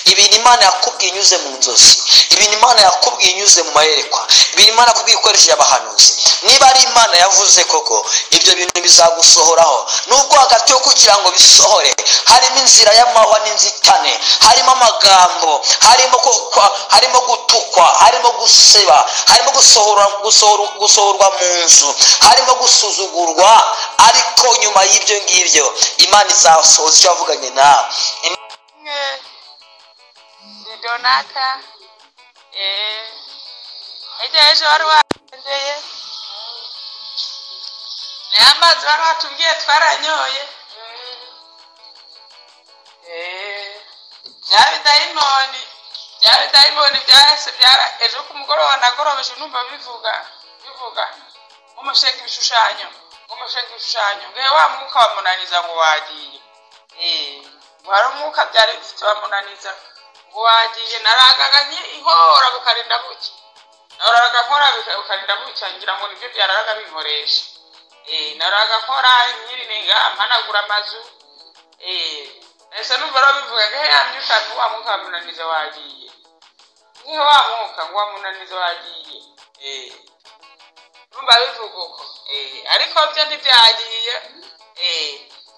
ibintu imana yakubwiye inyuze mu nzozi ibintu imana yakubwiye inyuze mu mayerekwa ibintu imana yakubwiye ikoresheje abahanuzi niba ari imana yavuze koko ibyo bintu bizagusohoraho nubwo hagati yo kugira ngo bisohore harimo inzira y'amahwa n'inzitane harimo amagambo harimo harimo gutukwa harimo guseba harimo gusohorwa mu nzu harimo gusuzugurwa ariko nyuma y'ibyo ngibyo imana izasohoza icyo yavuganye nawe ni donata ejo ejo wari wagendeye niyo amazi wari watubwiye twaranyoye bya bidayimoni bya bidayimoni bya ese ejo ku mugoroba nagorobeje numva bivuga bivuga nk'umushinga ibishushanyo nk'umushinga ibishushanyo ngewe wa mwuka wamunaniza ngo wagiye wari umwuka byari bifite bamunaniza ngo wagiye narangaganye inkora bukarinda bucya naraga nkora bukarinda bucya ngira ngo nibyo byaraga binkoresha naraga nkora nyirinenga mpanagura amazu ese numva rero bivuga ngo ya myuka ngo wa mwuka wamunaniza wagiye niho wa mwuka ngo wamunaniza wagiye numva bivuga uko ariko byo ntibyagiye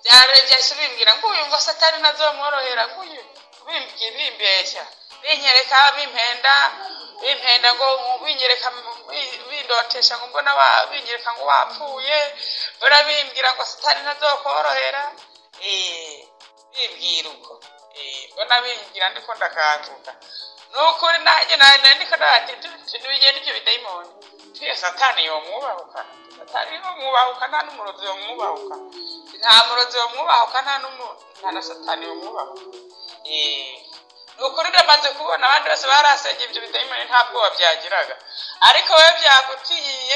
byaregeshye bimbwira ngo uyu ngo satani nazomworohera ngo uyu bimbeshya binyereka bimpenda bimpenda ngo binyereka bindotesha ngo mbona binyereka ngo wapfuye mbona bimbwira ngo satani nazokorohera bimbwira uko mbona bimbwira ndiko ndakanguka ni ukuri nanjye nandiko ntibigenda ibyo bidayimoni twiyo satani yomwubahuka satani yomwubahuka nta n'umurozi yomwubahuka nta murozi wamwubahuka nta nta na satani wamwubahuka ni ukuri ndamaze kubona abandi bose barasengeye ibyo bidayimoni nta bwoba byagiraga ariko wowe byagutiye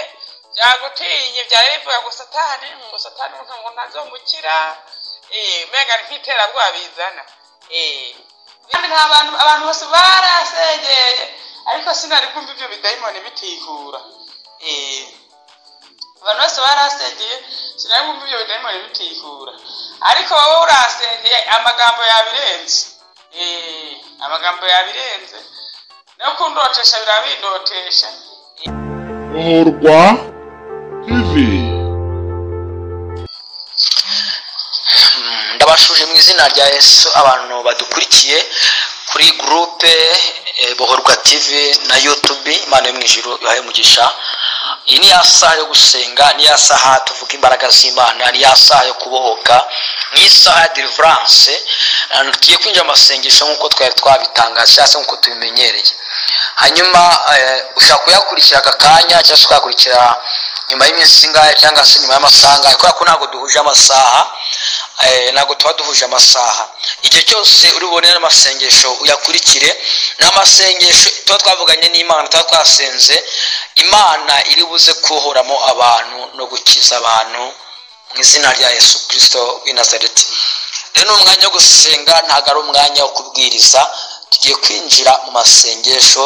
byagutiye byari bivuga ngo satani ngo satani ntabwo ntazomukira mbega nk'iterabwoba bizana kandi nta bantu abantu bose barasengeye ariko sinari kumva ibyo bidayimoni bitigura abantu bose barasengeye sinari kumva ibyo bidayimoni bitikura ariko wowe urasengeye amagambo yabirenze amagambo yabirenze no kundotesha birabindotesha muhorwa tv ndabashuje mu izina rya yesu abantu badukurikiye kuri gurupe bohorwa tv na yutubi imana yo mu ijoro ibahe umugisha iyi ni ya saha yo gusenga ni ya saha tuvuga imbaraga z'imana ni ya saha yo kubohoka ni isaha ya deliverance tugiye kwinjira mu masengesho nk'uko twari twabitangaje cyangwa se nk'uko tubimenyereye hanyuma ushobora kuyakurikira aka kanya cyangwa se ukayakurikira nyuma y'iminsi ngahe cyangwa se nyuma y'amasaha ngahe kubera ko ntabwo duhuje amasaha ntabwo tuba duhuje amasaha igihe cyose uri bubone n'amasengesho uyakurikire n'amasengesho tuba twavuganye n'imana tuba twasenze imana iri buze kuhoramo abantu no gukiza abantu mu izina rya yesu kirisito w'i nazareti rero ni umwanya wo gusenga ntabwo ari umwanya wo kubwiriza tugiye kwinjira mu masengesho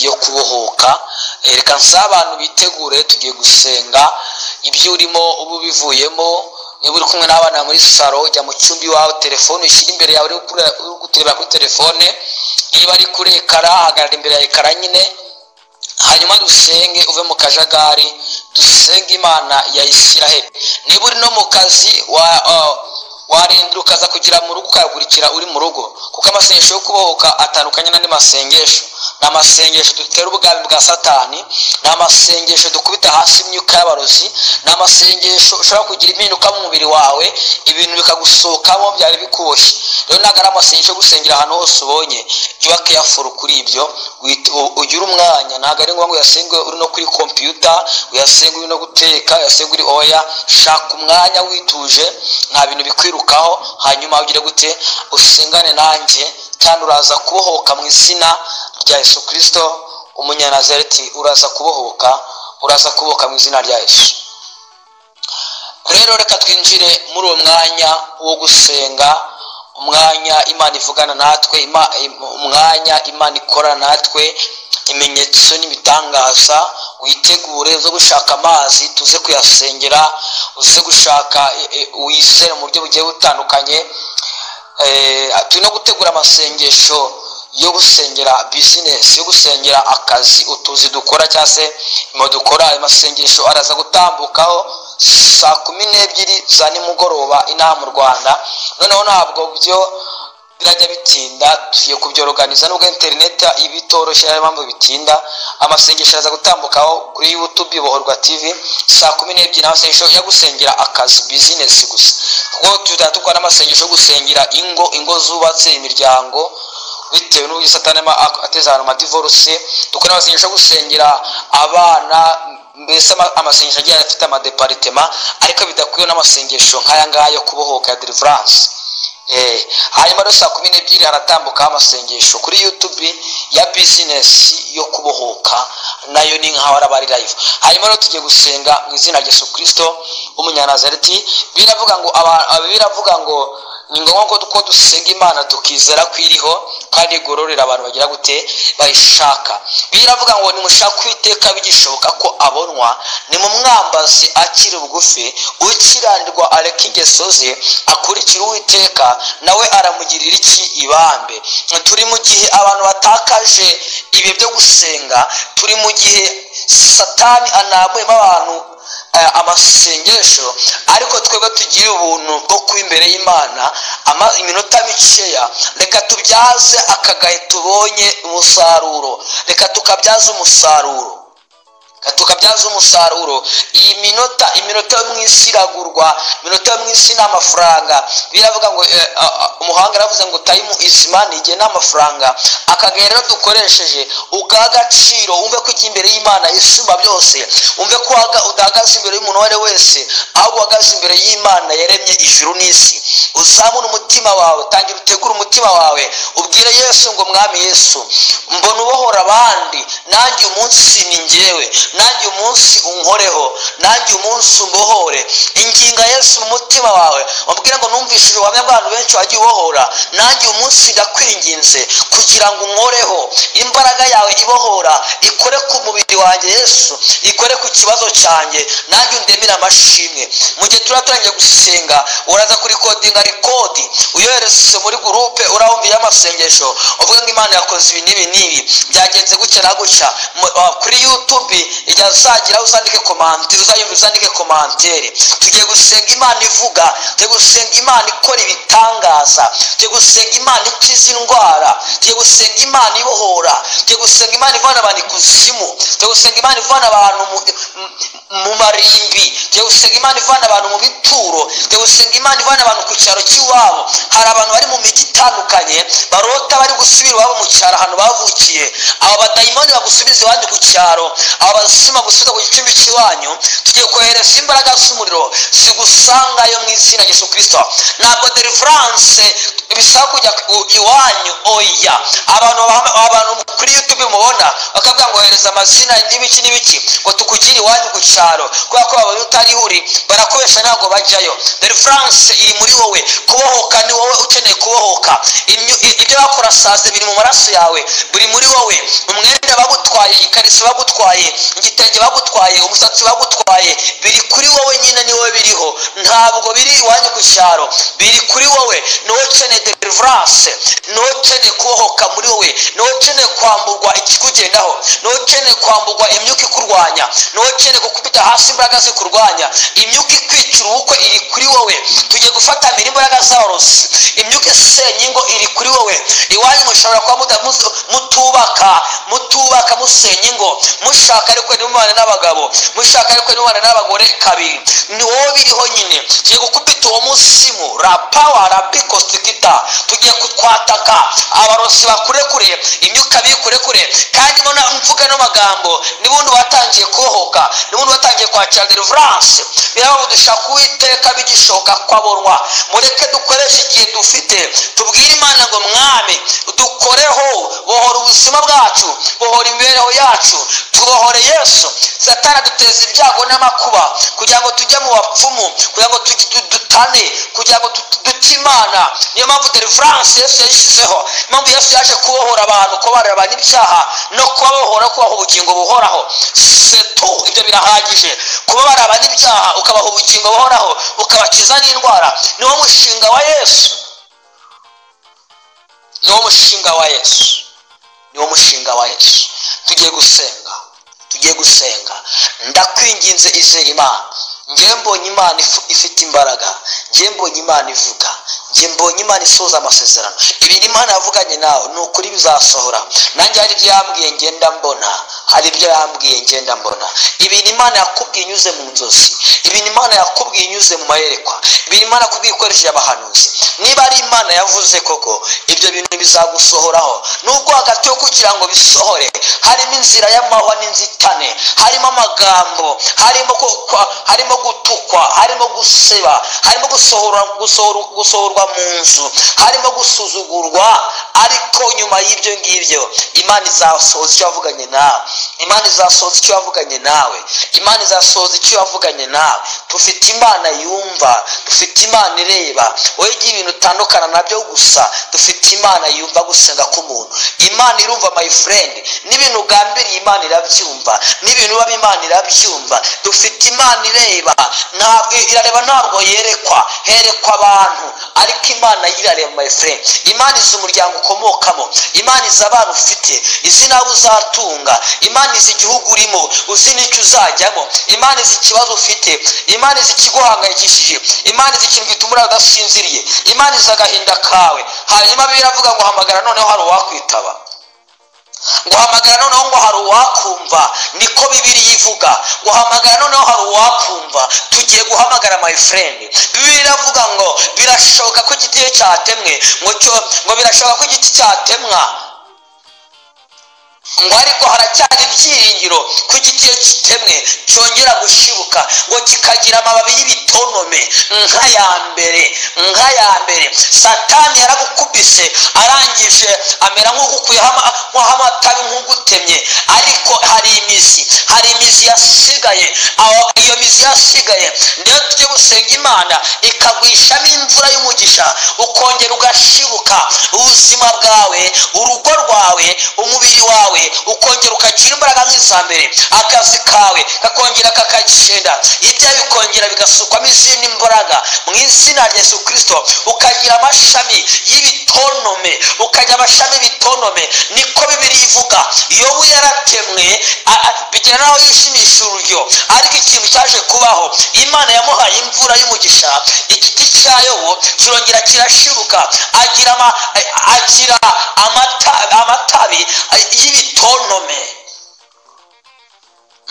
yo kubohoka reka nsaba abantu bitegure tugiye gusenga ibyo urimo uba ubivuyemo niba uri kumwe n'abana muri salo jya mu cyumba iwawe telefone ushyira imbere yawe uri kurebera kuri telefone niba ari kuri ekara hagarara imbere ya ekara nyine hanyuma dusenge uve mu kajagari dusenge imana ya isiraheli niba uri no mu kazi warinda ukaza kugira mu rugo ukayakurikira uri mu rugo kuko amasengesho yo kubohoka atandukanye n'andi masengesho ni amasengesho dutera ubwami bwa satani ni amasengesho dukubita hasi imyuka y'abarozi ni amasengesho ushobora kugira impinduka mu mubiri wawe ibintu bikagusohokamo byari bikuboshye rero ntabwo ari amasengesho yo gusengera ahantu hose ubonye jya uba keyafuru kuri ibyo ugire umwanya ntabwo ari ngombwa uyasenge uri no kuri kompiyuta uyasenge uri no guteka uyasenge uri oya shaka umwanya wituje nta bintu bikwirukaho hanyuma ugire gute usengane nanjye kandi uraza kubohoka mu izina rya yesu kirisito umunyanazareti uraza kubohoka uraza kubohoka mu izina rya yesu rero reka twinjire muri uwo mwanya wo gusenga umwanya imana ivugana natwe umwanya imana ikora natwe ibimenyetso n'ibitangaza witegure uze gushaka amazi tuze kuyasengera uze gushaka wizere mu buryo bugiye butandukanye eh, turi no gutegura amasengesho yo gusengera bizinesi yo gusengera akazi utuzi dukora cyangwa se imirimo dukora ayo masengesho araza gutambukaho saa kumi n'ebyiri za nimugoroba inaha mu rwanda noneho ntabwo byo birajya bitinda tugiye kubyoroganiza nubwo interineti iba itoroshye ariyo mpamvu bitinda amasengesho araza gutambukaho kuri yutube bohorwa tivi saa kumi n'ebyiri amasengesho yo gusengera akazi bizinesi gusa kuko tuzajya dukora n'amasengesho yo gusengera ingo ingo zubatse imiryango bitewe n'uburyo satani aba ateze ahantu amadivoruse dukora amasengesho yo gusengera abana mbese ama- amasengesho agiye afite amadeparitema ariko bidakwiye n'amasengesho nk'aya ngaya yo kubohoka ya deliverance Eh, hanyuma rero saa kumi n'ebyiri haratambukaho amasengesho kuri yutube ya bizinesi yo kubohoka nayo ni nkaho araba ari live hanyuma rero tugiye gusenga mu izina rya yesu kirisito w'umunyanazareti biravuga ngo aba- aba- biravuga ngo ni ngombwa ko ko dusenga imana tukizera ko iriho kandi igororera abantu bagira gute bayishaka biravuga ngo nimushake uwiteka bigishoboka ko abonwa nimumwambaze akiri bugufi ukiranirwa areka ingeso ze akurikira uwiteka nawe aramugirira iki ibambe turi mu gihe abantu batakaje ibihe byo gusenga turi mu gihe satani anambuyemo abantu eh, amasengesho ariko twebwe tugire ubuntu bwo kuba imbere y'imana ama- iminota mikeya reka tubyaze akagahe tubonye umusaruro reka tukabyaza umusaruro Reka tukabyaza umusaruro iyi minota iminota yo mu isi iragurwa iminota yo mu isi ni amafaranga biravuga ngo eh, ah, ah, umuhanga aravuze ngo tayimu izimani igihe ni amafaranga akagahe rero dukoresheje ugaha agaciro wumve ko ujya imbere y'imana isumba byose wumve ko waga- udahagaze imbere y'umuntu uwo ari we wese ahubwo uhagaze imbere y'imana yaremye ijuru n'isi uzamure umutima wawe tangira utegure umutima wawe ubwire yesu ngo mwami yesu mbona ubohora abandi nanjye umunsi ni njyewe nanjye umunsi unkoreho nanjye umunsi umbohore inginga yesu mu mutima wawe wabwira ngo numvishije ubuhamya bw'abantu benshi wagiye ubohora nanjye umunsi ndakwinginze kugira ngo unkoreho imbaraga yawe ibohora ikore ku mubiri wanjye yesu ikore ku kibazo cyanjye nanjye undemere amashimwe mu gihe turatangiye gusenga uraza kurikodinga rikodi uyohereze muri gurupe urahumviye amasengesho uvuga ngo imana yakoze ibi n'ibi n'ibi byagenze gutya na gutya Mu- ah, kuri yutube igihe uzagira uzandike komante uzayumva uzandike komantere tugiye gusenga imana ivuga tugiye gusenga imana ikora ibitangaza tugiye gusenga imana ikiza indwara tugiye gusenga imana ibohora tugiye gusenga imana ivana abantu ikuzimu tugiye gusenga imana ivana abantu mu- mu- mu marimbi tugiye gusenga imana ivana abantu mu bituro tugiye gusenga imana ivana abantu ku cyaro cy'iwabo hari abantu bari mu mijyi itandukanye barota bari gusubira iwabo mu cyaro ahantu bavukiye aba badayimoni bagusubiza iwanyu ku cyaro aba bazima gusubiza ku gicumbi cy'iwanyu tugiye kohereza imbaraga z'umuriro zigusangayo mu izina rya yesu kirisito ntabwo deliverance bisaba kujya ku- iwanyu oya abantu bahama- abantu kuri youtube mubona bakavuga ngo ohereza amazina n'ibiki n'ibiki ngo tukugire iwanyu ku cyaro kubera ko babonye utari uri barakoresha ntabwo bajyayo deliverance iri muri wowe kubohoka ni wowe ukeneye kubohoka Imyu- i- ibyo bakora saze biri mu maraso yawe buri muri wowe umwenda bagutwaye ikariso bagutwaye igitenge bagutwaye umusatsi bagutwaye biri kuri wowe nyine ni wowe biriho ntabwo biri iwanyu ku cyaro biri kuri wowe ni wowe ukeneye deliverance ni wowe ukeneye kubohoka muri wowe ni wowe ukeneye kwamburwa ikikugendaho ni wowe ukeneye kwamburwa imyuka ikurwanya ni wowe ukeneye gukubita hasi imbaraga zikurwanya imyuka ikwicira ubukwe iri kuri wowe tugiye gufatanira imbaraga zarosi imyuka isenya ingo iri kuri wowe iwanyu mushobora kuba muda- mutu- mutubaka mutubaka musenya ingo mushaka ariko n'umwana n'abagabo mushaka ariko n'umwana n'abagore kabiri ni wowe biriho nyine tugiye gukubita uwo musimu rapawa rapikositikita tugiye kutwataka abarosi bakurekure imyuka bikurekure kandi mbona mvuga n'amagambo n'ubundi watangiye kubohoka n'ubundi watangiye kwakira deliverance biravuga dushaka uwiteka bigishoboka ko abonwa mureke dukoreshe igihe dufite tubwire imana ngo mwami dukoreho bohora ubuzima bwacu bohora imibereho yacu tubohore yesu satana duteza ibyago n'amakuba kugira ngo tujye mu bapfumu kugira ngo tujye du- dutane kugira ngo tu- dute imana niyo mpamvu deliverance yesu yayishyizeho impamvu yesu yaje kubohora abantu kubarira abantu ibyaha no kubabohora no kubaha ubugingo buhoraho setu ibyo birahagije kubabara abantu ibyaha ukabaha ubugingo buhoraho ukabakiza n'indwara niwo mushinga wa yesu niwo mushinga wa yesu niwo mushinga wa yesu tugiye gusenga tugiye gusenga ndakwinginze izera imana ngewe mbonye imana ifu- ifite imbaraga ngewe mbonye imana ivuga ngewe mbonye imana isoza amasezerano ibintu imana yavuganye nawe ni ukuri bizasohora nanjye hari ibyo yambwiye ngenda mbona hari ibyo yambwiye ngenda mbona ibintu imana yakubwiye inyuze mu nzozi ibintu imana yakubwiye inyuze mu mayerekwa ibintu imana yakubwiye ikoresheje abahanuzi niba ari imana yavuze koko ibyo bintu bizagusohoraho nubwo hagati yo kugira ngo bisohore harimo inzira y'amahwa n'inzitane harimo amagambo harimo kukwa harimo gutukwa harimo guseba harimo gusohora gusohora- gusohorwa mu nzu harimo gusuzugurwa ariko nyuma y'ibyo ngibyo imana izasohoza icyo yavuganye nawe imana izasohoza icyo yavuganye nawe imana izasohoza icyo yavuganye nawe dufite imana yumva dufite imana ireba wowe igihe ibintu utandukana nabyo gusa dufite imana yumva gusenga k'umuntu imana irumva my friend n'ibintu ugambiriye imana irabyumva n'ibintu uba imana irabyumva dufite imana ireba ntabwo irareba ntabwo yerekwa herekwa abantu ariko imana yo irareba my friend imana izi umuryango ukomokamo imana izi abana ufite izi n'abo uzatunga imana izi igihugu urimo uzi n'icyo uzajyamo imana izi ikibazo ufite imana izi ikiguhangayikishije imana izi ikintu gituma urara udasinziriye imana izi agahinda kawe hanyuma bibiliya iravuga ngo hamagara noneho hari uwakwitaba guhamagara noneho ngo hari uwakumva niko bibiri ivuga guhamagara noneho hari uwakumva tugiye guhamagara my friend bibiri iravuga ngo birashoboka ko igiti cyatemwe ngo cyo- ngo birashoboka ko igiti cyatemwa ngo ariko haracyari ibyiringiro ko igiti iyo kitemwe cyongera gushibuka ngo kikagira amababi y'ibitonome nka ya mbere nka ya mbere satani yaragukubise arangije amera nk'ugukuyeho ama- nk'aho amatabi nk'ugutemye ariko hari imizi hari imizi yasigaye aho- iyo mizi yasigaye ndetse tujye gusenga imana ikagwishamo imvura y'umugisha ukongera ugashibuka ubuzima bwawe urugo rwawe umubiri wawe ukongera ukagira imbaraga nk'iza mbere akazi kawe kakongera kakagenda ibya bikongera bigasukwamo izindi mbaraga mu izina rya yesu kirisito ukagira amashami y'ibitonome ukagira amashami y'ibitonome niko bibiri ivuga yobu yaratemwe a- a- bigira naho yishimisha ururyo ariko ikintu cyaje kubaho imana yamuhaye imvura y'umugisha igiti cya yobu kirongera kirashibuka agira ama- agira amata- amatabi y'ibitonome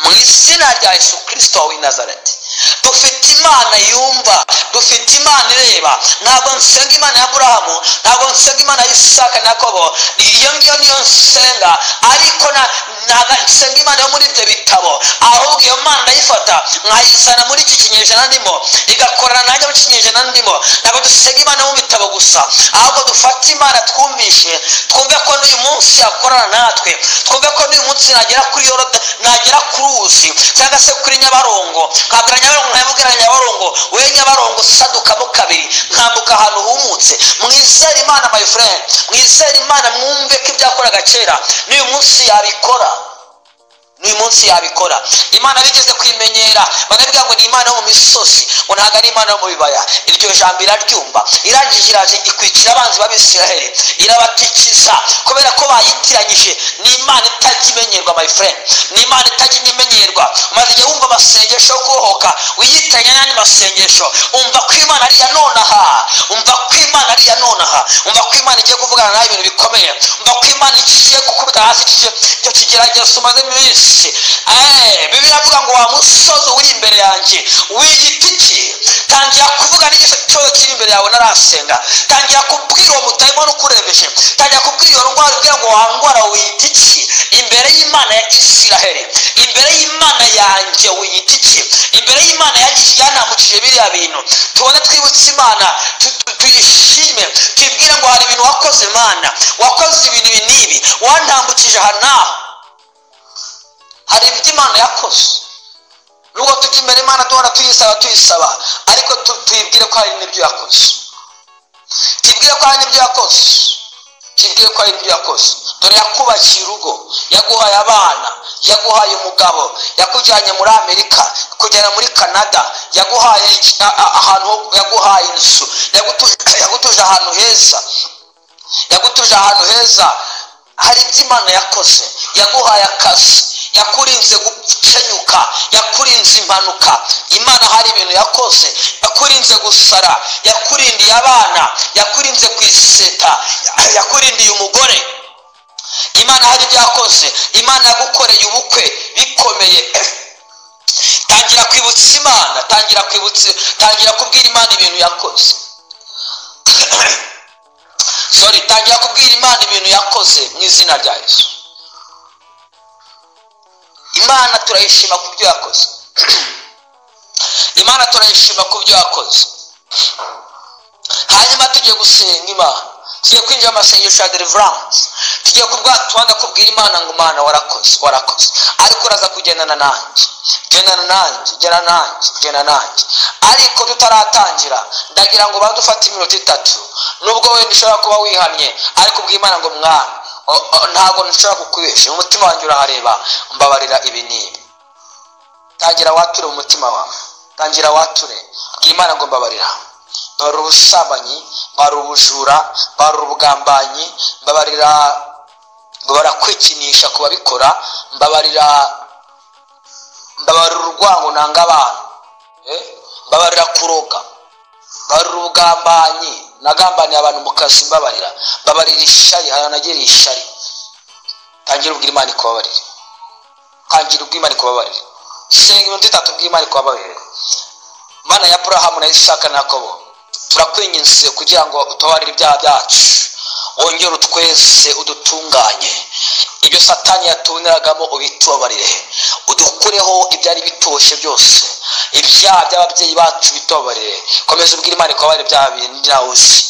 mu izina rya yesu kirisito w'i nazareti dufite imana yumva dufite imana ireba ntabwo nsenga imana ya burahamu ntabwo nsenga imana ya isaka na kobo iyo ngiyo niyo nsenga ariko na- ntabwo nsenga imana yo muri ibyo bitabo ahubwo iyo mana ndayifata nkayizana muri iki kinyejana ndimo igakorana nanjye mu kinyejana ndimo ntabwo dusenga imana yo mu bitabo gusa ahubwo dufate imana twumvishe twumve ko n'uyu munsi yakorana natwe twumve ko n'uyu munsi nagera kuri yorode nagera ku ruzi cyangwa se kuri nyabarongo nkabwira nyabarongo nkabwira nyabarongo we nyabarongo sadukamo kabiri nkambuka ahantu humutse mwizere imana my friend mwizere imana mwumve ko ibyakoraga kera n'uyu munsi yabikora n'uyu munsi yabikora imana bigeze kwimenyera bakavuga ngo ni imana yo mu misozi ngo ntabwo ari imana yo mu bibaya iryo jambo iraryumva irangije iraje ikwikira abanzi b'abisiraheli irabatikiza kubera ko bayitiranyije ni imana itajya imenyerwa my friend ni imana itajya imenyerwa maze igihe wumva amasengesho yo kurohoka wiyitiranya n'andi masengesho umva ko imana ari iya nonaha umva ko imana ari iya nonaha umva ko imana igiye kuvugana nawe ibintu bikomeye umva ko imana igiye gukubita hasi icyo- icyo kigeragezo umazemo iminsi Eh, bibiliya avuga ngo wa musozi uri imbere yanjye w'igiti ki tangira kuvuga n'igice cyose kiri imbere yawe narasenga tangira kubwira uwo mutayimoni ukurembeje tangira kubwira iyo ndwara ubwira ngo wangwara wiyita iki imbere y'imana ya isiraheli imbere y'imana yanjye wiyita iki imbere y'imana yanjye yanambukije biriya bintu tubone twibutse imana tu- tu- tuyishime twibwire ngo hari ibintu wakoze imana wakoze ibintu ibi n'ibi wantambukije aha n'aha hari ibyo imana yakoze nubwo tujya imbere imana duhora tuyisaba tuyisaba ariko tu- tuyibwire ko hari n'ibyo yakoze tuyibwire ko hari n'ibyo yakoze tuyibwire ko hari n'ibyo yakoze dore yakubakiye urugo yaguhaye abana yaguhaye umugabo yakujyanye muri amerika yakujyana muri canada yaguhaye iki- a- a- ahantu ho- yaguhaye inzu yagutuje yagutuje ahantu heza yagutuje ahantu heza hari ibyo imana yakoze yaguhaye akazi yakurinze gucenyuka yakurinze impanuka imana hari ibintu yakoze yakurinze gusara yakurindiye abana yakurinze kwiseta yakurindiye umugore imana hari ibyo yakoze imana yagukoreye ubukwe bikomeye tangira kwibutsa imana tangira kwibutsa tangira kubwira imana ibintu yakoze sorry tangira kubwira imana ibintu yakoze mu izina rya yesu imana turayishima ku byo yakoze imana turayishima ku byo yakoze hanyuma tugiye gusenga imana tugiye kwinjira mu masengesho ya deliverance tugiye ku bwatuwanga kubwira imana ngo umwana warakoze warakoze ariko uraza kugendana nanjye gendana nanjye gendana nanjye gendana nanjye ariko tutaratangira ndagira ngo badufate iminota itatu nubwo wenda ushobora kuba wihamye ariko ubw'imana ngo mwana ntabwo nshobora kukwibesha umutima wanjye urahareba mbabarira ibi n'ibi tangira wature mu mutima wawe tangira wature bw'imana ngo mbabarira mbarura ubusambanyi mbarura ubujura mbarura ubugambanyi mbabarira mbabarira kwikinisha ku babikora mbabarira mbabarira urwango nanga abantu mbabarira kuroga mbabarira ubugambanyi nagambaniye abantu mu kazi mbabarira mbabarira ishari haranagiriye ishari tangira ubwira imana ikubabarire tangira ubw'imana ikubabarire senga iminota itatu bw'imana ikubabarire mana ya burahamu na isaka na yakobo turakwinginze kugira ngo utubarire ibyaha byacu wongere utweze udutunganye ibyo satani yatuneragamo ubitubabarire udukureho ibyari bitoshye byose ibyaha by'ababyeyi bacu bitobarire komeza ubwira imana ikubabarire ibyaha bindi nawe uzi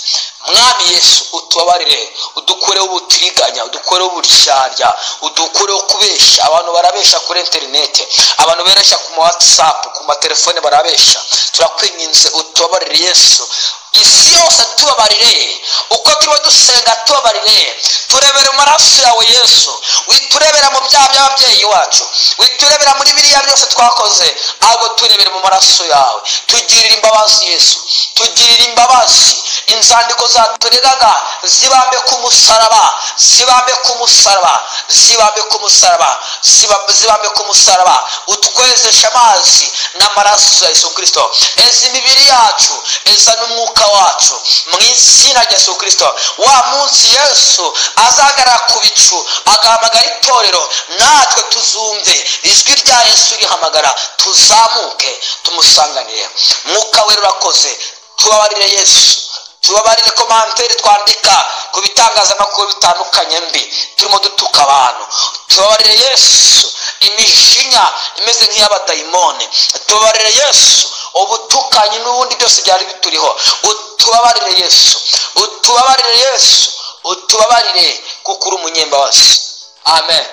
mwami yesu utubabarire udukureho ubutiriganya udukureho uburyarya udukureho kubeshya abantu barabeshya kuri interineti abantu bereshya ku ma watsapu ku matelefone barabeshya turakwinginze utubabarire yesu isi yose tubabarire uko tuba dusenga tubabarire turebera amaraso yawe yesu witurebera mu byaha by'ababyeyi wacu witurebera muri biriya byose twakoze ahubwo turebere mu maraso yawe tugirire imbabazi yesu tugirire imbabazi inzandiko zatureraga zibambe ku musaraba zibambe ku musaraba zibambe ku musaraba zibambe ku musaraba utwezeshe amazi n'amaraso ya yesu kirisito eza imibiri yacu eza n'umwuka wacu mu izina rya yesu kirisito wa munsi yesu azahagarara ku bicu agahamagara itorero natwe tuzumve ijwi rya yesu rihamagara tuzamuke tumusanganire mwuka we rurakoze tubabarire yesu tubabarire komanteri twandika ku bitangazamakuru bitandukanye mbi turimo dutuka abantu tubabarire yesu imijinya imeze nk'iy'abadayimoni tubabarire yesu ubutukanyi n'ubundi byose byari bituriho utubabarire yesu utubabarire yesu utubabarire kuko uri umunyembabazi amen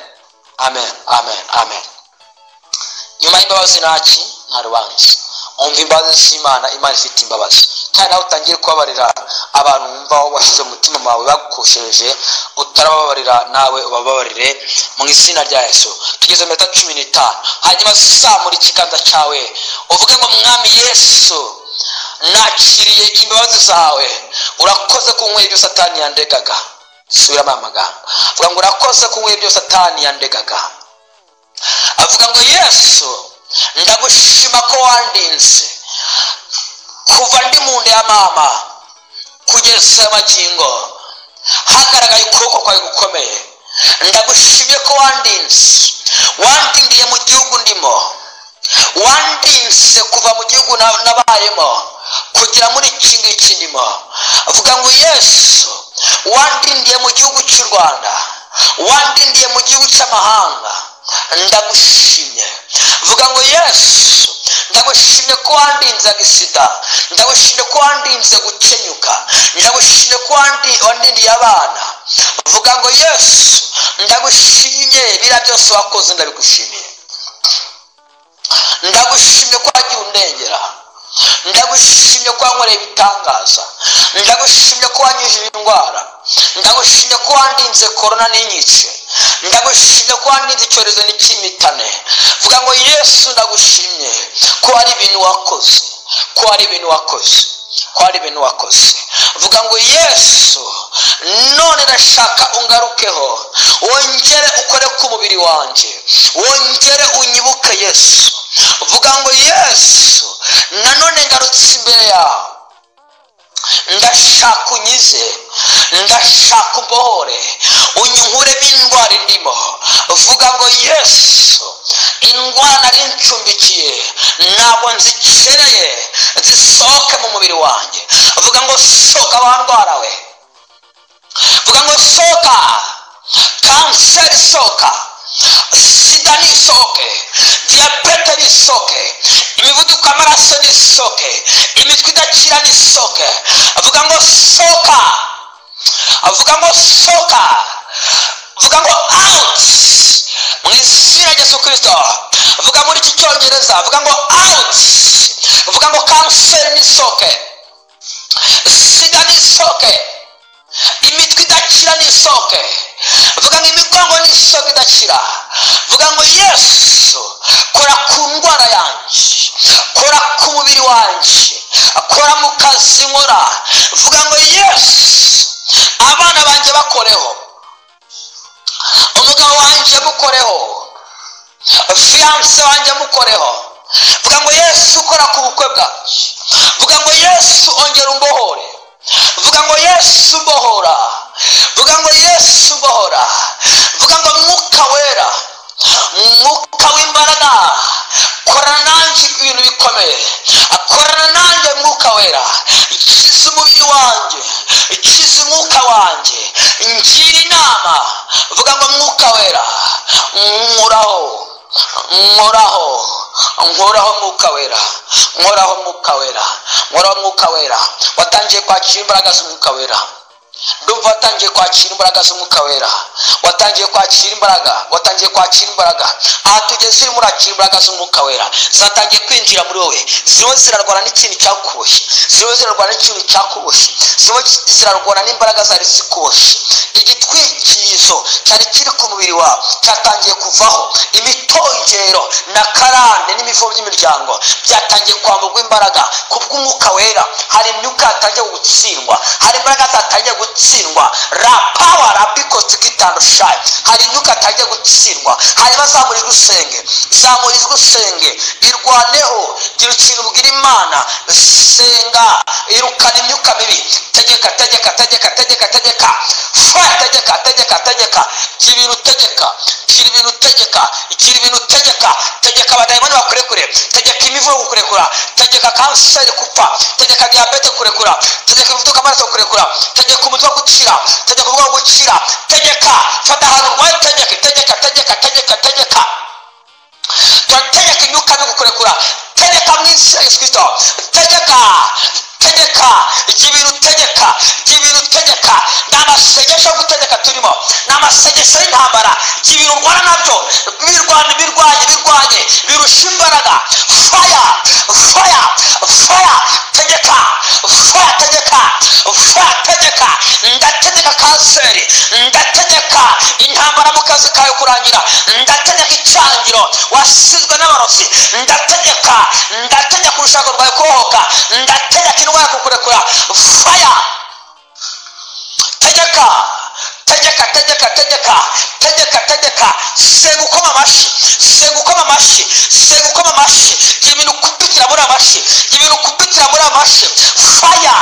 amen amen amen nyuma y'imbabazi ntaki nta rubanza wumva imbabazi z'imana imana ifite imbabazi kandi nawe utangiye kubabarira abantu wumva washyize umutima wawe bagukoshereje utarababarira nawe ubababarire mu izina rya yesu tugeze mu minota cumi n'itanu hanyuma zamura ikiganza cyawe uvuge ngo mwami yesu nakiriye imbabazi zawe urakoze ku nkweri ibyo satani yandegaga subiramo amagambo avuga ngo urakoze ku nkweri ibyo satani yandegaga avuga ngo yesu ndagushima ko wandinze kuva ndi mu nda ya mama kugeza amagingo hagaragaye ukuboko kwawe gukomeye ndagushimye ko wandinze wandindiye mu gihugu ndimo wandinze kuva mu gihugu nabayemo kugera muri iki ngiki ndimo avuga ngo yesu wandindiye mu gihugu cy'u rwanda wandindiye mu gihugu cy'amahanga ndagushimye vuga ngo yesu ndagushimye ko wandinze agisida ndagushimye ko wandinze gukenyuka ndagushimye ko wandindiye abana vuga ngo yesu ndagushimye biriya byose wakoze ndabigushimiye ndagushimye ko wagiye undengera ndagushimye ko wankoreye ibitangaza ndagushimye ko wanyujije indwara ndagushimye ko wandinze korona n'inyice ndagushimye ko wandinze icyorezo n'ikimitane vuga ngo yesu ndagushimye ko hari ibintu wakoze ko hari ibintu wakoze ko hari ibintu wakoze vuga ngo yesu none ndashaka ungarukeho wongere ukore ku mubiri wanjye wongere unyibuke yesu vuga ngo yesu nanone ngarutse imbere yawe ndashaka unyize ndashaka umbohore unyunguremo indwara indimo vuga ngo yesu indwara nari ncumbikiye ntabwo nzikeneye zisohoke mu mubiri wanjye vuga ngo sohoka wandwarawe vuga ngo sohoka kanseri sohoka sida nisohoke diyabete nisohoke imivuduko y'amaraso nisohoke imitwe idakira nisohoke avuga ngo sohoka avuga ngo sohoka avuga ngo awuti mu izina rya kirisito avuga muri iki cyongereza avuga ngo awuti avuga ngo kanseri nisohoke sida nisohoke imitwe idakira nisohoke avuga ngo imigongo n'isohoka idakira avuga ngo yesu kora ku ndwara yanjye kora ku mubiri wanjye kora mu kazi nkora avuga ngo yesu abana banjye bakoreho umugabo wanjye mukoreho fiyanse wanjye mukoreho vuga ngo yesu ukora ku bukwe bwanjye vuga ngo yesu ongera umbohore vuga ngo yesu mbohora vuga ngo yesu mbohora vuga ngo mwuka wera mwuka w'imbaraga korana nanjye ibintu bikomeye korana nanjye mwuka wera ikiza umubiri wanjye ikiza umwuka wanjye ngira inama vuga ngo mwuka wera nkuraho nkoraho nkoraho mwuka wera nkoraho mwuka wera nkoraho mwuka wera watangiye kwakira imbaraga z'umwuka wera ndumva watangiye kwakira imbaraga z'umwuka wera watangiye kwakira imbaraga watangiye kwakira imbaraga aha tugeze urimo urakira imbaraga z'umwuka wera zatangiye kwinjira muri wowe zirimo zirarwana n'ikintu cyakuboshye zirimo zirarwana n'ikintu cyakuboshye zirimo zirarwana n'imbaraga zari zikuboshye igitwikirizo cyari kiri ku mubiri wawe cyatangiye kuvaho imitongero na karande n'imivumo by'imiryango byatangiye kwamburwa imbaraga ku bw'umwuka wera hari imyuka yatangiye gutsindwa hari imbaraga zatangiye gutsindwa ra pawa ra bikosi kitandushaye hari imyuka yatangiye gutsindwa hanyuma zamura ijwi usenge zamura ijwi usenge irwaneho gira ikintu ubwira imana senga irukana imyuka mibi tegeka tegeka tegeka tegeka tegeka fura tegeka tegeka tegeka gira ibintu utegeka gira ibintu utegeka gira ibintu utegeka tegeka abadayimoni bakurekure tegeka imivugo kukurekura tegeka kanseri gupfa tegeka diyabete kurekura tegeka imivuduko amaraso kurekura tegeka umutwe gukira tegeka ubwonko gukira tegeka fata ahantu urwaye tegeka tegeka tegeka tegeka tegeka turategeka imyuka no kukurekura tegeka mu izina rya Yesu kirisito tegeka tegeka igihe ibintu utegeka igihe ibintu utegeka ni amasengesho yo gutegeka turimo ni amasengesho y'intambara igihe ibintu urwana nabyo birwanye birwanye birwanye birusha imbaraga faya faya faya tegeka faya tegeka faya tegeka ndategeka kanseri ndategeka intambara mu kazi kawe kurangira ndategeka icyangiro wasizwe n'abarozi ndategeka ndategeka urushako rwawe kubohoka ndategeka indwara kukurekura faya tegeka tegeka tegeka tegeka tegeka tegeka senga ukoma amashyi senga ukoma amashyi senga ukoma amashyi gira ibintu kubitira muri amashyi gira ibintu kubitira muri amashyi faya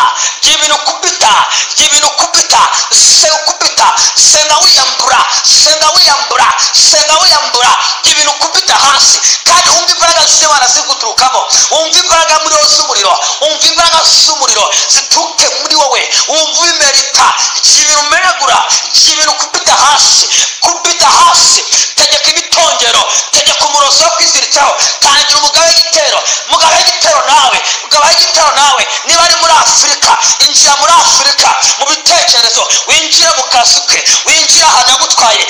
gira ibintu kubita gira ibintu kubita senga kubita senga wiyambura senga wiyambura senga wiyambura gira ibintu kubita hasi kandi wumva imbaraga z'imana ziri guturukamo wumva imbaraga muri wowe z'umuriro wumva imbaraga z'umuriro zituruke muri wowe wumva ubimerita gira ibintu umenagura gira ibintu kubita hasi kubita hasi tegeka imitongero tegeka umurozi wo kwiziritsaho tangira umugabo w'igitero umugabo w'igitero nawe umugabo w'igitero nawe niba ari muri afurika injira muri afurika mu bitekerezo winjire mu kazi ke winjire ahantu yagutwaye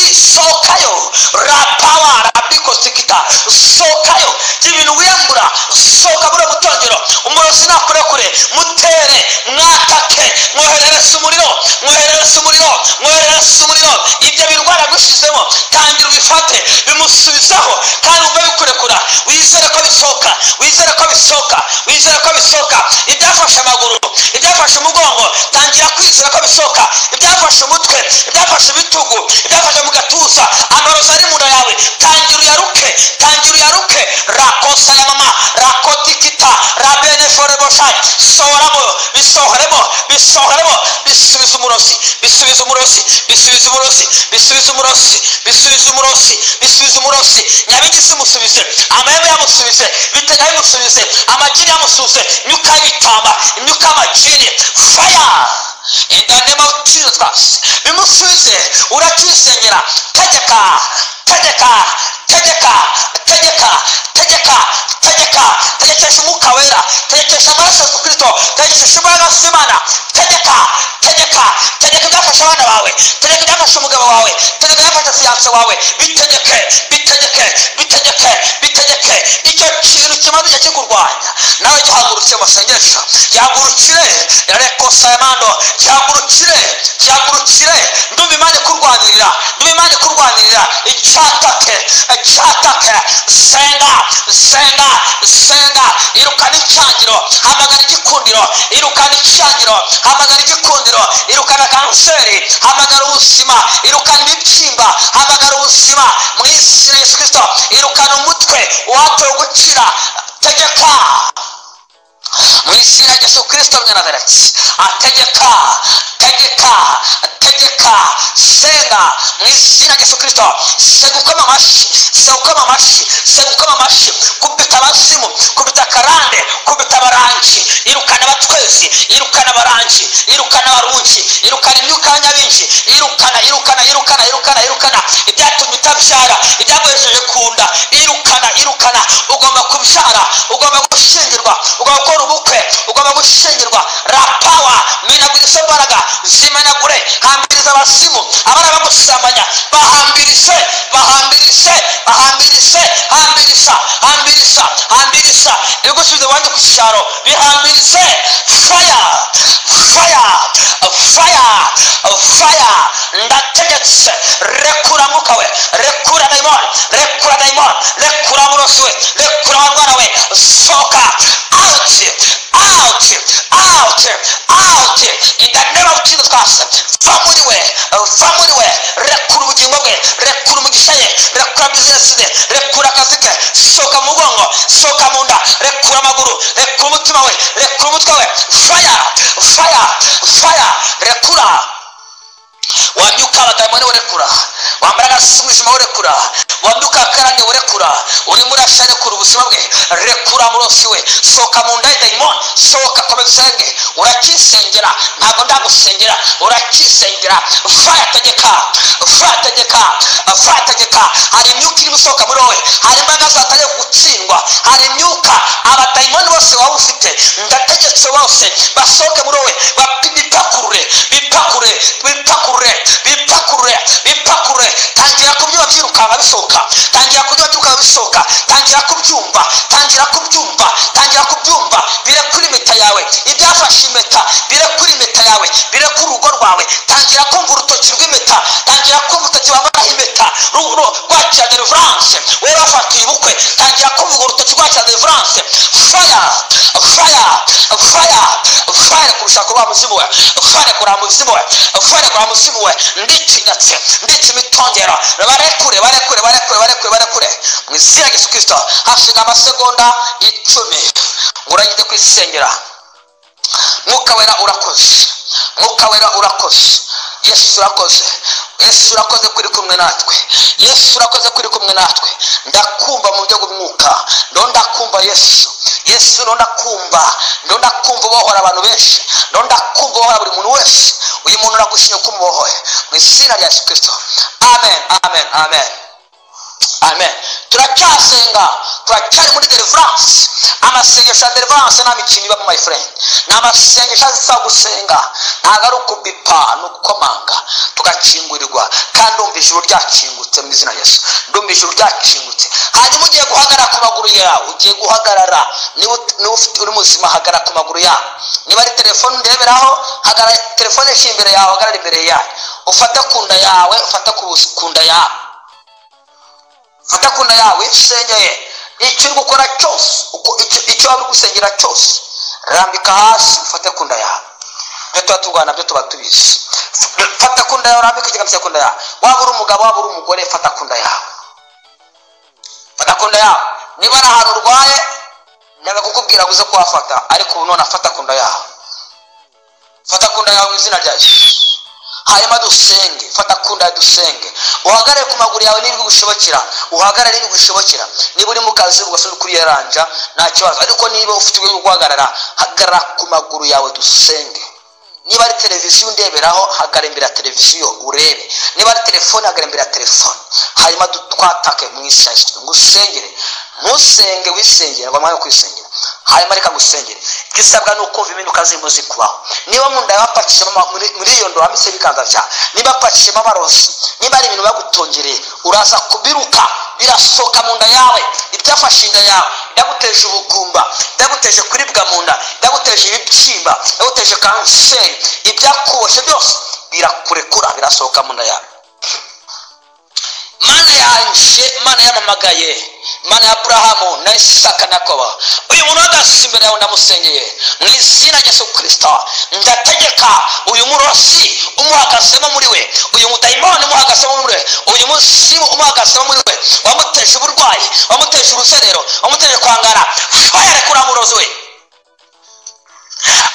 isohokayo rapawa rabikosikita sohokayo ibintu wiyambura sohoka muri mutongero umurozi nakurekure mutere mwatake mwoherereze umuriro mwoherereze umuriro mwoherereze umuriro ibyo birwara yagushyizemo tangira ubifate bimusubizaho kandi wumve bikurekura wizere ko bisohoka wizere ko bisohoka wizere ko bisohoka ibyafashe amaguru ibyafashe umugongo tangira kwizera ko bisohoka ibyafashe umutwe ibyafashe ibitugu ibyafashe mu gatuza amaraso ari mu nda yawe tangira uyaruke tangira uyaruke rakosa ya mama rakotikita rabeneforeboshai sohoramo bisohoremo bisohoremo bisubiza umurozi bisubiza umurozi bisubiza umurozi bisubiza umurozi bisubiza umurozi bisubiza umurozi nyabigisi musubize amahembe yamusubize bitega yamusubize amagini yamusubize imyuka y'ibitamba imyuka y'amagini faya in the name of Jesus Christ bimusubize urakisengera tegeka tegeka tegeka tegeka tegeka tegeka tegekesha umwuka wera tegekesha amaraso ya kristo tegekesha imbaraga z'imana tegeka tegeka tegeka ibyafasha abana bawe tegeka ibyafasha umugabo wawe tegeka ibyafasha fiyanse wawe bitegeke bitegeke bitegeke bitegeke icyo kintu kimaze igihe kikurwanya nawe gihagurutse masengesho gihagurukire rekosayamando gihagurukire gihagurukire ndumva imana ikurwanirira ndumva imana ikurwanirira icyatake icyatake senga senga senga irukana icyangiro hamagara igikundiro irukana icyangiro hamagara igikundiro irukana kanseri hamagara ubuzima irukana ibibyimba hamagara ubuzima mu izina rya yesu kirisito irukana umutwe watowe gukira tegeka mu izina rya yesu kirisito mwanazareti ategeka tegeka tegeka senga mu izina rya yesu kirisito senga ukoma amashyi senga ukoma amashyi senga ukoma amashyi kubita abasimu kubita karande kubita abarangi irukana abatwezi irukana abarangi irukana abarungi irukana imyuka y'abanyabingi irukana irukana irukana irukana irukana ibyatumye utabyara ibyaguhesheje ku nda irukana irukana ugomba kubyara ugomba gushingirwa ugomba gukora ubukwe ugomba gushingirwa rapawa menagura izo mbaraga zimenagure hambiriza abasimu abana bagusambanya bahambirije bahambirije bahambirije hambirisha hambirisha hambirisha ibigusubiza abandi ku cyaro bihambirije faya faya faya faya ndategetse rekura mwuka we rekura dayimoni rekura dayimoni rekura murosi we rekura warwana we sohoka awuti awuti awuti awuti indanema ukintu twasa va muri we va muri we rekura ubugingo bwe rekura umugisha ye rekura bizinesi ze rekura akazi ke sohoka mu mugongo sohoka mu nda rekura amaguru rekura umutima we rekura umutwe we faya faya faya rekura wambyuka abadayimoni urekura wambara agasumijima urekura wambyuka akarane urekura urimo urashya rekura ubuzima bwe rekura murosi we sohoka mu nda y'idayimoni sohoka komeza usenge urakisengera ntabwo ndagusengera urakisengera faya tegeka faya tegeka faya tegeka hari imyuka irimo isohoka muri wowe hari imbaraga zatangiye gutsindwa hari imyuka abadayimoni bose waba ufite ndategetse bose basohoke muri wowe bipakurure bipakurure bipakurure bipakurure bipakurure tangira kubyuka byirukanka bisohoka tangira kubyuka byirukanka bisohoka tangira kubyumva tangira kubyumva tangira kubyumva bire kuri impeta yawe ibyafashe impeta bire kuri impeta yawe bire kuri urugo rwawe tangira kumva urutoki rw'impeta tangira kumva urutoki wambaraho impeta rwakira deliverance wowe wafatiye ubukwe tangira kumva urwo rutoki rwakira deliverance faya faya faya faya kurusha kuba muzimu we faya kuraba muzimu we faya kuraba muzimu we ndikinyatse ndetse imitongero barekure barekure barekure barekure barekure mu izina rya yesu kirisito hashinga amasegonda icumi ngo urangeze kwisengera mwuka wera urakoze mwuka wera urakoze yesu urakoze yesu urakoze kuri kumwe natwe yesu urakoze kuri kumwe natwe ndakumva mu buryo bw'umwuka ndo ndakumva yesu yesu ndo ndakumva ndo ndakumva ubohora abantu benshi ndo ndakumva ubohora buri muntu wese uyu muntu uragushimye ko umubohoye mu izina rya yesu kirisito amen amen amen amen turacyasenga turacyari muri deliverance amasengesho ya deliverance nta mikino ibamo my friend ni amasengesho azisa gusenga ntabwo ari ukubipa ni ugukomanga tugakingurirwa kandi ndumva ijuru ryakingutse mu izina rya yesu ndumva ijuru ryakingutse hanyuma ugiye guhagarara ku maguru yawe ugiye guhagarara niba uri muzima hagarara ku maguru yawe niba ari telefone ureberaho hagarara telefone ishyira imbere yawe hagarara imbere yayo ufata ku nda yawe ufata ku bus- ku nda yawe ufata ku nda yawe insengeye icyo uri gukora cyose uko- icyo- icyo waba uri gusengera cyose rambika hasi ufate ku nda yawe ibyo tuba turwana byo tuba tubizi F- fata ku nda yawe urambike ikiganza ku nda yawe waba uri umugabo waba uri umugore fata ku nda yawe fata ku nda yawe niba ari ahantu urwaye ndaga kukubwira ngo uze kuhafata ariko ubu none afata ku nda yawe fata ku nda yawe mu izina rya yesu hanyuma dusenge fata ku nda yawe dusenge uhagarare ku maguru yawe niba bigushobokera uhagarare niba bigushobokera niba uri mu kazi ugasa n'ukuri yaranja nta kibazo ariko niba ufite urwego rwo guhagarara hagarara ku maguru yawe dusenge niba ari televiziyo undeberaho hagarara imbere ya televiziyo urebe niba ari telefone hagarara imbere ya telefone hanyuma du- twatake mu isaha ngo usengere ntusenge wisengere ngo amahanga yo kwisengera hanyuma reka ngusengere ibyo usabwa ni ukumva impinduka zirimo zikubaho niba mu nda bapakishemo ama- muri muri iyo ndo wambitsemo ibiganza byawe niba bapakishemo amarozi niba ari ibintu bagutongereye uraza kubiruka birasohoka mu nda yawe ibyafashe inda yawe byaguteje ubugumba byaguteje kuribwa mu nda byaguteje ibibyimba byaguteje kanseri ibyakuboshye byose birakurekura birasohoka mu nda yawe mana yanjye mana yamamagaye mana ya aburahamu na isaka na koba uyu muntu uhagaze imbere yawe ndamusengeye mu izina rya yesu kirisita ndategeka uyu murozi umuhagazemo muri we uyu mudayimoni umuhagazemo muri we uyu musimu umuhagazemo muri we wamuteje uburwayi wamuteje uruzerero wamuteje kwangara faya rekura murozi we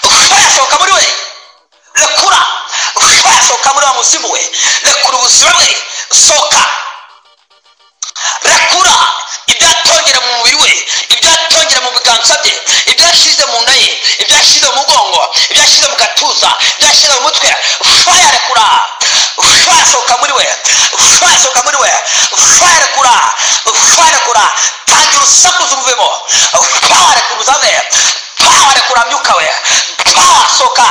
faya sohoka muri we rekura faya sohoka muri wa muzimu we rekura ubuzima bwe sohoka rakura ibyatongera mu mubiri we ibyatongera mu biganza bye ibyashyize mu nda ye ibyashyize mu mugongo ibyashyize mu gatuza ibyashyize mu mutwe faya rekura faya sohoka muri we faya sohoka muri we faya rekura faya rekura tangira urusakuza umuvemo faya rekura uzave faya rekura myuka we faya sohoka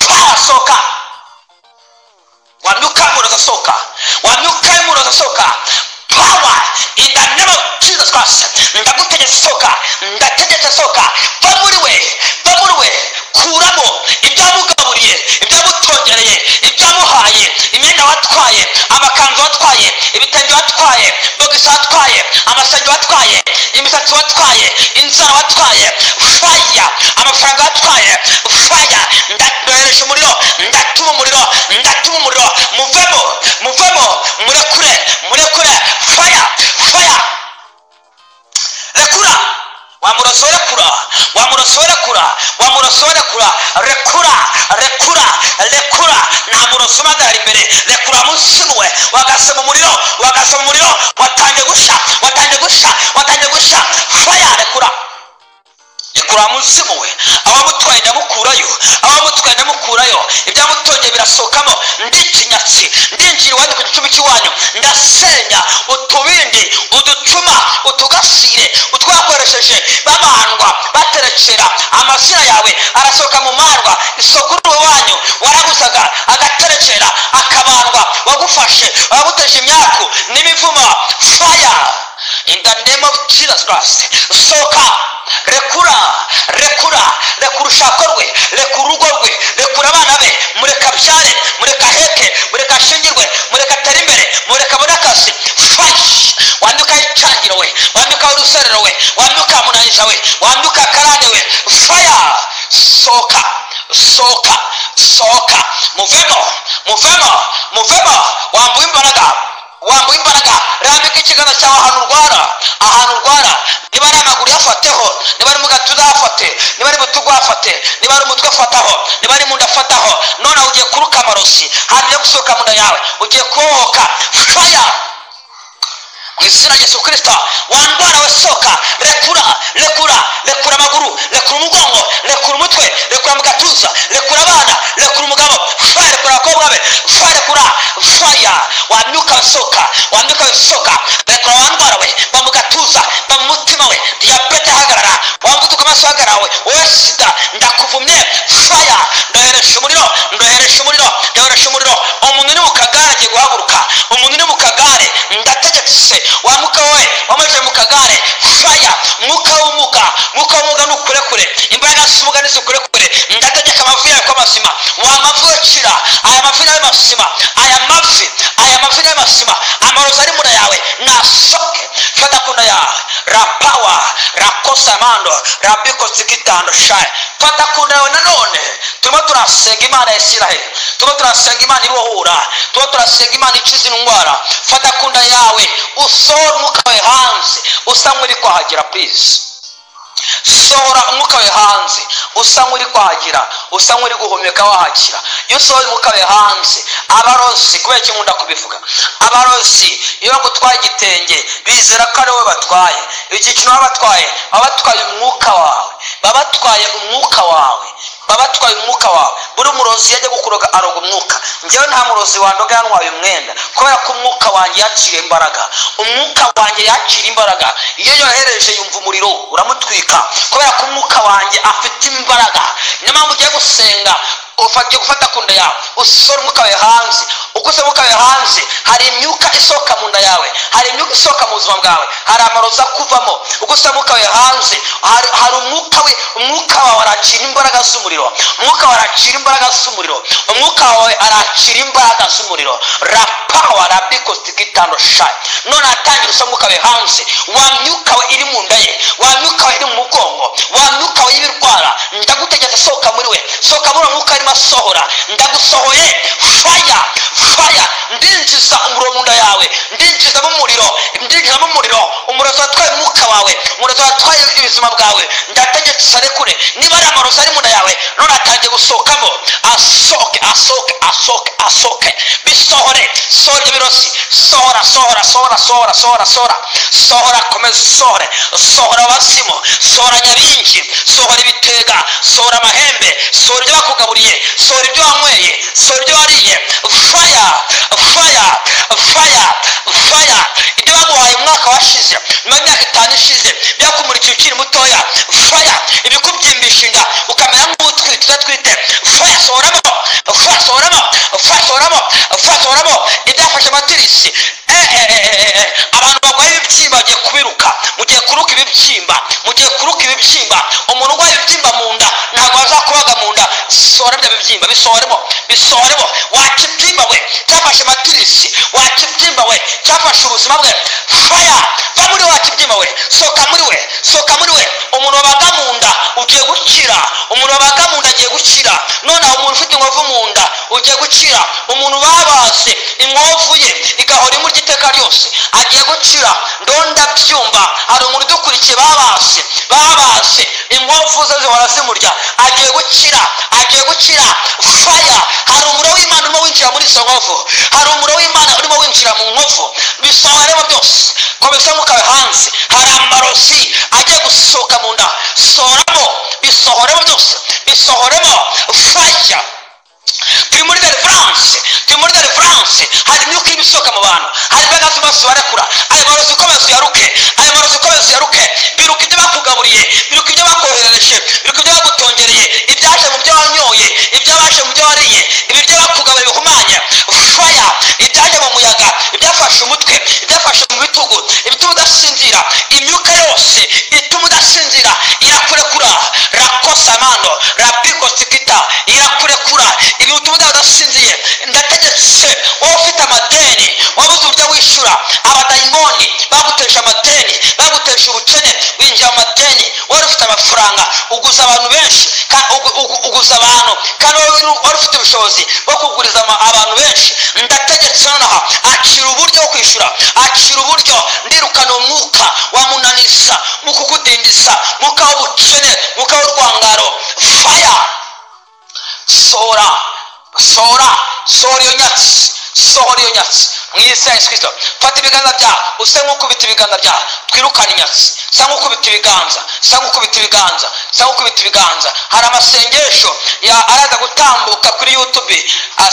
faya sohoka wamyuka muro zasohoka wamyuka muro zasohoka power in the name of jesus christ ndagutegetse sohoka ndategetse sohoka va muri we va muri we kuramo ibyamugaburiye ibyamutongereye ibyamuhaye imyenda watwaye amakanzu watwaye ibitenge watwaye bogisi watwaye amasenge watwaye imisatsi watwaye inzara watwaye faya amafaranga watwaye faya ndohereje umuriro ndatuma umuriro ndatuma umuriro muvemo muvemo murekure murekure faya faya rekura wamuroso rekura wamuroso rekura wamuroso rekura rekura rekura rekura nta muroso ubagarara imbere rekura munsi we wagase mu muriro wagase mu muriro watangiye gushya watangiye gushya watangiye gushya faya rekura rekura munsi muwe abamutwaye ndamukurayo abamutwaye ndamukurayo ibyamutongeye birasohokamo ndikinyatsi ndinjira iwanyu ku gicumbi cy'iwanyu ndasenya utubindi uducuma utugasire utwakoresheje babandwa baterekera amazina yawe arasohoka mu marwa isoko uruhu wanyu warabuzaga agaterekera akabandwa wagufashe waguteje imyaku n'imivuma faya in the name of jesus christ sohoka rekura rekura rekura urushako rwe rekura urugo rwe rekura abana be mureka abyare mureka aheke mureka ashingirwe mureka atere imbere mureka abone akazi fashi wambuka icangiro we wambuka uruserero we wambuka munanyiza we wambuka karande we faya sohoka sohoka sohoka muvemo muvemo muvemo wambuye imbaraga wambuye imbaraga rambika ikiganza cyawe ahantu urwara ahantu urwara niba ari amaguru yafateho niba ari mu gatuza hafate niba ari mu tugu hafate niba ari umutwe afataho niba ari mu nda afataho nonaha ugiye kuruka amarosi hantu yo gusohoka mu nda yawe ugiye kuhohoka faya mu izina rya yesu kirisita wandwara we sohoka rekura rekura rekura amaguru rekura umugongo rekura umutwe rekura mu gatuza rekura abana rekura umugabo faya rekura abakobwa be faya rekura faya wamyuka wisohoka wamyuka wisohoka rekura wandwara we ba mu gatuza ba mu mutima we diyabete hagarara wamuvuduka amaraso hagarawe wowe sida ndakuvumye faya ndoheresha umuriro ndoheresha umuriro ndoheresha umuriro umuntu uri mu kagare agiye guhaguruka umuntu uri mu kagare ndategetse wa muka we wamaze mu kagare faya mwuka w'umuga mwuka w'umuga nukurekure imbaraga z'umuga nizikurekure ndategeka amavi yawe ko n'amasima wa mafi wacira aya mafi n'amasima aya mafi aya mafi n'amasima amarozi ari mu nda yawe nasoke fata ku nda yawe rapawa rakosamando rabikosikitando shaye fata ku nda yawe nanone turimo turasenga imana ya isiraheli turimo turasenga imana ibohura turimo turasenga imana ikiza indwara fata ku nda yawe usohora umwuka wawe hanze usa nk'uri kwahagera purize sohora umwuka we hanze usa nk'uri kwagira usa nk'uri guhumeka wahakira iyo usohoye umwuka we hanze abarosi kubera ko nkunda kubivuga abarosi iyo bagutwaye igitenge bizera ko ari wowe batwaye icyiciro baba batwaye baba batwaye umwuka wawe baba batwaye umwuka wawe baba batwaye umwuka wawe buri murozi yajya gukuroga aroga umwuka njyewe nta murozi wandoga yanwaye umwenda kubera ko umwuka wanjye yaciye imbaraga umwuka wanjye yakira imbaraga iyo yohereje yumva umuriro uramutwika kubera ko umwuka wanjye afite imbaraga niyo mpamvu ugiye gusenga ufatiye gufata ku nda yawe usora umwuka wawe hanze uko usora umwuka wawe hanze hari imyuka isohoka mu nda yawe hari imyuka isohoka mu buzima bwawe hari amaroza kuvamo uko usora umwuka wawe hanze hari hari umwuka we umwuka wawe arakira imbaraga z'umuriro umwuka wawe arakira imbaraga z'umuriro umwuka wawe arakira imbaraga z'umuriro rapawa rabikositigitano shayi none atangira usora umwuka wawe hanze wa myuka we iri mu nda ye wa myuka we iri mu mugongo wa myuka we y'ibirwara ndagutegetse sohoka muri we sohoka muri uwo mwuka arimo asohora ndagusohoye faya faya ndinjiza umuriro mu nda yawe ndinjizamo umuriro ndinjizamo umuriro umurozi watwaye umwuka wawe umurozi watwaye ubuzima bwawe ndategetse usare kure niba ari amarozi ari mu nda yawe none atangiye gusohokamo asohoke asohoke asohoke asohoke bisohore sohora ibyo birosi sohora sohora sohora sohora sohora sohora sohora komeza usohore sohora abasimu sohora nyabingi sohora ibitega sohora amahembe sohora ibyo bakugaburiye sohora ibyo wanyweye sohora ibyo wariye faya faya faya faya ibyo baguhaye umwaka washize nyuma y'imyaka itanu ishize byakumurikiye ukiri mutoya faya ibikubyimbisha inda ukamera nk'utwite udatwite faya sohoramo faya sohoramo faya sohoramo faya sohoramo ibyafashe amatirisi abantu barwaye ibibyimba bagiye kubiruka mugiye kuruka ibibyimba mugiye kuruka ibibyimba umuntu urwaye ibibyimba mu nda ntabwo azakubaga mu nda sohora bya bibyimba bisohoremo bisohoremo waca ibyimba we cyafashe amatirisi waca ibyimba we cyafashe ubuzima bwe faya va muri waca ibyimba we sohoka muri we sohoka muri we umuntu wabaga mu nda ugiye gukira umuntu wabaga mu nda agiye gukira nonaho umuntu ufite inkovu mu nda ugiye gukira umuntu babaze inkovu ye igahora imurya iteka ryose agiye gukira ndonda byumva hari umuntu udukurikiye babase babase inkovu ze zihora zimurya agiye gukira agiye gukira faya hari umuriro w'imana urimo winjira muri izo nkovu hari umuriro w'imana urimo winjira mu nkovu bisohoremo byose komisiyo mukawe hanze hari amarozi agiye gusohoka mu nda sohoramo bisohoremo byose bisohoremo faya turi muri deliverance turi muri deliverance hari imyuka irimo isohoka mu bantu hari imbaraga z'amaso barekura ayo marozi ukomeza uyaruke ayo marozi ukomeza uyaruke biruka ibyo bakugaburiye biruka ibyo bakoherereje biruka ibyo bagutongereye ibyaje mu byo wanyoye ibyabaje mu byo wariye ibi byo bakugaburiye bihumanya faya ibyaje mu muyaga ibyafashe umutwe ibyafashe mu bitugu ibituma udasinzira imyuka yose ituma udasinzira irakurekura rakosamano rabikosikita irakurekura ibi bituma udasinziye ndategetse wowe ufite amadeni wabuze uburyo wishyura abadayimoni baguteje amadeni baguteje ubukene winjiye amadeni wari ufite amafaranga uguza abantu benshi uguza abantu kandi wari ufite ubushobozi bwo kuguriza abantu benshi ndategetse nonaha acira uburyo bwo kwishyura acira uburyo ndirukana umwuka wamunanisa mu kukudindiza mwuka w'ubukene mwuka w'urwangaro faya sohora sohora sohora iyo nyatsi sohora iyo nyatsi mwiza yesu kirisito fata ibiganza byawe usa nk'ukubita ibiganza byawe twirukane inyatsi sa nk'ukubita ibiganza sa nk'ukubita ibiganza sa nk'ukubita ibiganza hari amasengesho araza gutambuka kuri yutube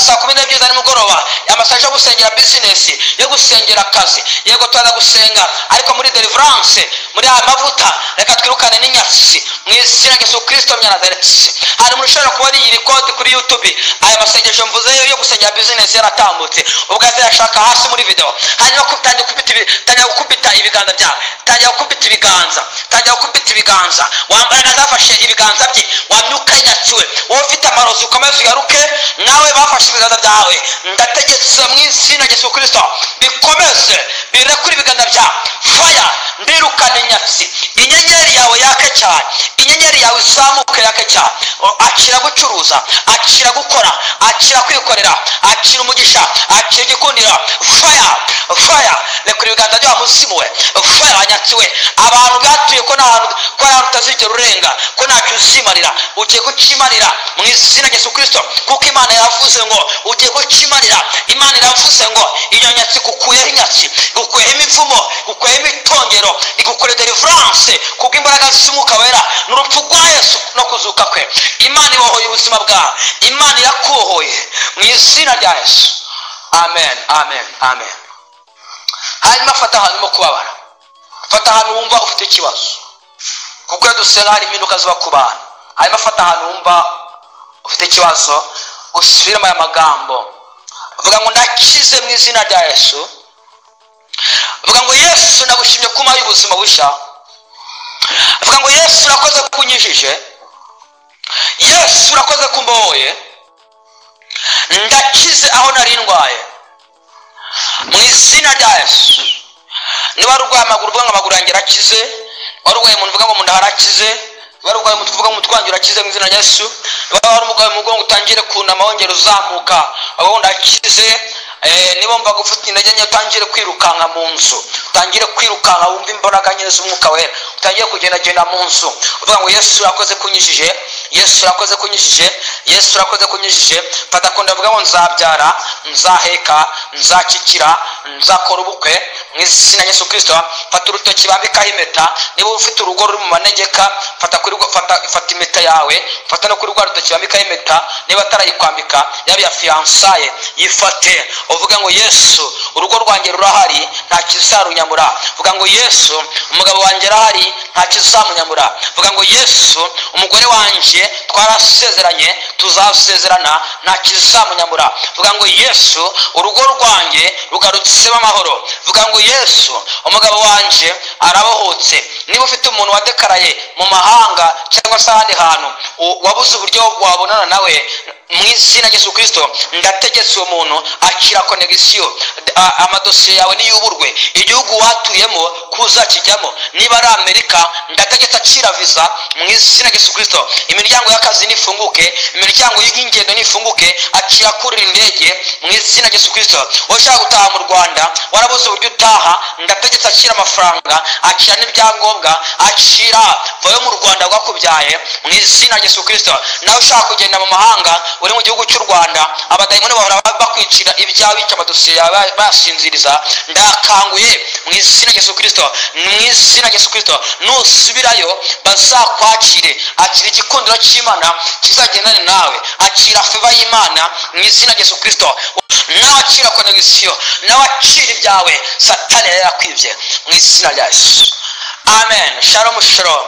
saa kumi n'ebyiri za nimugoroba amasengesho yo gusengera bizinesi yo gusengera akazi yego turaza gusenga ariko muri deliverance muri aya mavuta reka twirukane n'inyatsi mu izina rya yesu kirisito myanazaretse hari umuntu ushobora kuba yiyiri kode kuri yutube aya masengesho mvuze yo gusengera bizinesi yaratambutse ubwo yahise yashaka hasi muri videwo hanyuma ku- tangira gukubita ibi- tangira gukubita ibiganza byawe tangira gukubita ibiganza tangira gukubita ibiganza wambaraga zafashe ibiganza bye wamyuka yanyakiwe wowe ufite amarozi ukomeze uyaruke nawe bafashe ibiganza byawe ndategetse mu izina rya Yesu kirisito bikomeze birekure ibiganza byawe faya mbirukane nyatsi inyenyeri yawe yake cyane inyenyeri yawe izamuke yake cyane O, akira gucuruza akira gukora akira kwikorera akira umugisha akira igikundira faya faya rekura ibiganza byabo muzimu we faya nyatsiwe abantu bwatuye ko nta hantu ko nta hantu utazigera urenga ko ntacyo uzimarira ugiye kukimarira mu izina rya yesu kirisito kuko imana yavuze ngo ugiye kukimarira imana iravuze ngo iyo nyatsi gukuyeho inyatsi gukuyeho imivumo gukuyeho imitongero igukore deliverance kubwo imbaraga z'umwuka wera n'urupfu rwa yesu no kuzuka kwe imana ibohoye ubuzima bwawe imana irakubohoye mu izina rya yesu amen amen amen hanyuma fata ahantu urimo kubabara fata ahantu wumva ufite ikibazo kuko iyo dusenga hari impinduka ziba ku bantu hanyuma fata ahantu wumva ufite ikibazo usubiremo aya magambo avuga ngo ndakize mu izina rya yesu avuga ngo yesu nagushimye ko umpaye ubuzima bushya avuga ngo yesu urakoze ko unyijije yesu urakoze ko umbohoye ndakize aho nari ndwaye mu izina rya yesu niba ari urwaye amaguru uvuga ngo amaguru yanjye arakize wari urwaye umuntu uvuga ngo mu nda harakize wari urwaye umutwe uvuga ngo umutwe wanjye urakize mu izina rya yesu niba wari urwaye umugongo utangire kunama wongera uzamuka wabaho ndakize Eh, niba wumvaga ufite intege nke utangire kwirukanka mu nzu utangire kwirukanka wumve imbaraga nyine z'umwuka wera utangire kugendagenda mu nzu uvuga ngo yesu urakoze kunyijije yesu urakoze kunyijije yesu urakoze kunyijije fata kunda avuga ngo nzabyara nzaheka nzakikira nzakora ubukwe mu izina rya yesu kirisito fata urutoki bambikaho impeta niba ufite urugo ruri mu manegeka fata kuri rwa- fata fata impeta yawe fata no kuri rwa rutoki bambikaho impeta niba atarayikwambika yaba iya fiyansaye yifate uvuge ngo yesu urugo rwanjye rurahari nta kizarunyamura vuga ngo yesu umugabo wanjye arahari nta kizamunyamura vuga ngo yesu umugore wanjye twarasezeranye tuzasezerana nta kizamunyamura vuga ngo yesu urugo rwanjye rugarutsemo amahoro vuga ngo yesu umugabo wanjye arabohotse niba ufite umuntu wadekaraye mu mahanga cyangwa se ahandi hantu u- wabuze uburyo wabonana nawe mu izina rya yesu kirisito ndategetse uwo muntu akira konegisiyo amadosiye yawe niyuburwe igihugu watuyemo kuzakijyamo niba ari amerika ndategetse akira viza mu izina rya yesu kirisito imiryango y'akazi nifunguke imiryango y'ingendo nifunguke akira kurira indege mu izina rya yesu kirisito wowe ushaka gutaha mu rwanda warabuze uburyo utaha ndategetse akira amafaranga akira n'ibyangombwa akira vayo mu rwanda rwakubyaye mu izina rya yesu kirisito nawe ushaka kugenda mu mahanga uri mu gihugu cy'u rwanda abadayimoni bahora bakwicira ibyawe bica amadosiye yawe basinziriza ndakanguye mu izina rya yesu kirisito mu izina rya yesu kirisito nusubirayo bazakwakire akira igikundiro cy'imana kizagendane nawe akira feva y'imana mu izina rya yesu kirisito nawe akira konegisiyo nawe akira ibyawe satani yari yarakwibye mu izina rya yesu amen shalom shalom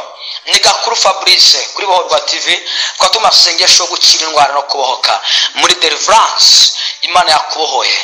ni gakuru fabrice kuri bohorwa tv tukaba tumasengesho yo gukira indwara no kubohoka muri deliverance imana yakubohoye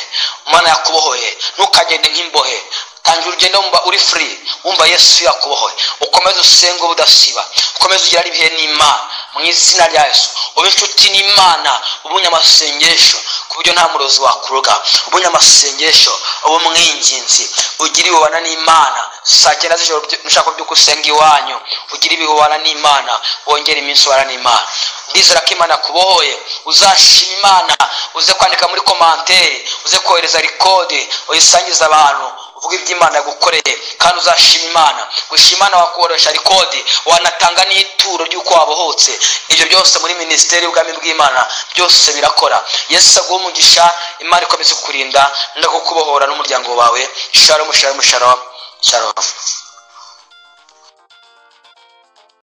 imana yakubohoye ntukagende nk'imbohe tangira urugendo wumva uri free wumva yesu yakubohoye ukomeze usenge ubudasiba ukomeze ugirane ibihe n'imana mu izina rya yesu ube inshuti n'imana ubunye amasengesho ku buryo nta murozi wakuroga ubunye amasengesho ube umwinginzi ugire ububana n'imana saa cyenda z'ijoro byo- nushaka by'uko usenga iwanyu ugire ibihubana n'imana wongere iminsi ubana n'imana ndizera ko imana kubohoye uzashima imana uze kwandika muri komanteri uze kohereza rikode uyisangiza abantu uvuga ibyo imana yagukoreye kandi uzashima imana gushima imana wakoresha rikodi wanatanga n'ituro ry'uko wabohotse ibyo byose muri minisiteri y'ubwami bw'imana byose birakora yesu aguha umugisha imana ikomeze kukurinda no kukubohora n'umuryango wawe shalomu shalomu shalomu shalomu